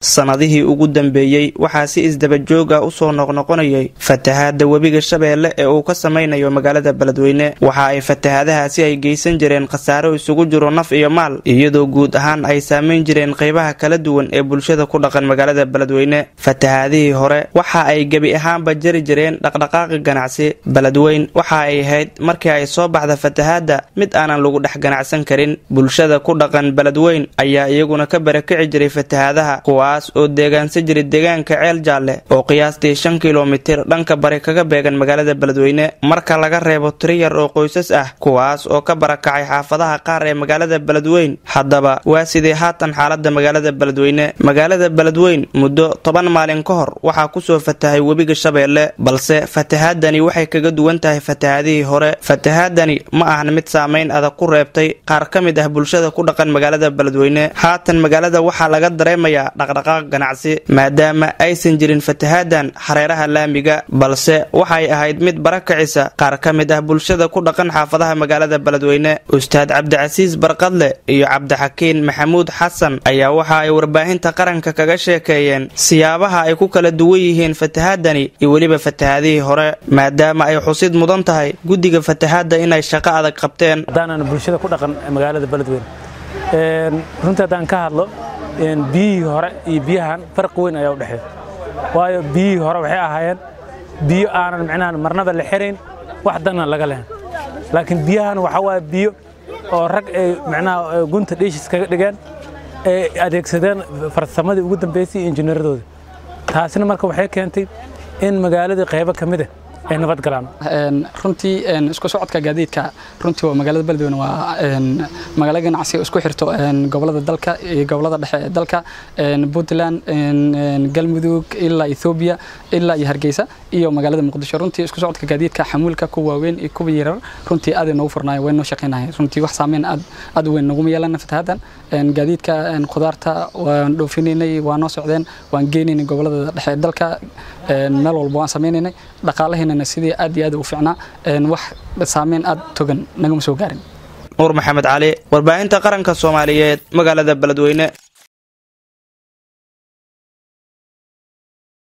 sanadihii ugu dambeeyey waxaa si isdabajoog ah usoo noqnoqonayay fatahaada webiga shabeelle ee uu ka samaynayo magaalada beledweyne waxa ay fatahaadahaasi ay geysan jireen khasaaro isugu jiro naf iyo maal iyadoo guud ahaan ay saamayn jireen qeybaha kala duwan ee bulshada ku dhaqan magaalada beledweyne fatahaadihii hore waxa ay gebi ahaanba jari jireen dhaqdhaqaaqi ganacsi beledweyn waxa ay ahayd markii ay soo baxda fatahaada mid aanan lagu dhex ganacsan karin bulshada ku dhaqan beledweyn ayaa iyaguna ka barakici jiray fatahaadaha kuwaas oo deegaansa jiray deegaanka ceel jaalle oo qiyaastii shan kilomitir dhanka bari kaga beegan magaalada beledweyne marka laga reebo tiri yar oo qoysas ah kuwaas oo ka barakacay xaafadaha qaar ee magaalada beledweyn haddaba waa sidee haatan xaalada magaalada beledweyne magaalada beledweyn muddo toban maalin ka hor waxaa kusoo fatahay webiga shabeelle balse fatahaadani waxay kaga duwan tahay fatahaadihii hore fatahaadani ma ahan mid saamayn adag ku reebtay qaar ka mid ah bulshada ku dhaqan magaalada beledweyne haatan magaalada waxaa laga dareemayaa dhaqdhaqaaq ganacsi maadaama aysan jirin fatahaadan hareeraha laamiga balse waxay ahayd mid barakacisa qaar ka mid ah bulshada ku dhaqan xaafadaha magaalada beledweyne ustaad cabdicasiis barqadle iyo cabdixakiin maxamuud xasan ayaa waxa ay warbaahinta qaranka kaga sheekeeyeen siyaabaha ay ku kala duwan yihiin fatahaadani iyo weliba fatahaadihii hore maadaama ay xusid mudan tahay guddiga fatahaadda inay shaqo adag qabteen haddaanaan bulshada ku dhaqan magaalada beledweyne runtii haddaan ka hadlo biyihii hore iyo biyahan farqi weyn ayaa u dhexeeya waayo biyihii hore waxay ahaayeen biyo aanan micnaha marnaba la xirayn wax danna laga lehen laakiin biyahan waxaa waaye biyo oo rag ay micnaha gunta dhiishis kaga dhigeen ay adeegsadeen farsamadii ugu dambaysay iyo injineeradooda taasina marka waxay keentay in magaaladii qaybo ka mid ah ay nabad galaan runtii isku socodka gaadiidka runtii waa magaalada beledweyne waa magaalo ganacsi isku xirto gobolada dalka iyo gobolada dhexe ee dalka puntland galmudug ilaa ethoobiya ilaa iyo hargeysa iyo magaalada muqdisho runtii isku socodka gaadiidka xamuulka kuwa waaweyn iyo kuwa yarar runtii aad noogu furnaay way noo shaqeynahay runtii wax saameyn aad aad weyn naguma yeelana fatahadan gaadiidka khudaarta waan dhoofinaynay waa noo socdeen waan geynaynay gobolada dhexe ee dalka meel walba waan sameynaynay dhaqaalaheena sidii aad iyo aad u fiicnaa wax saameyn aad togan nagama soo gaarin nuur maxamed cali warbaahinta qaranka soomaaliyeed magaalada beledweyne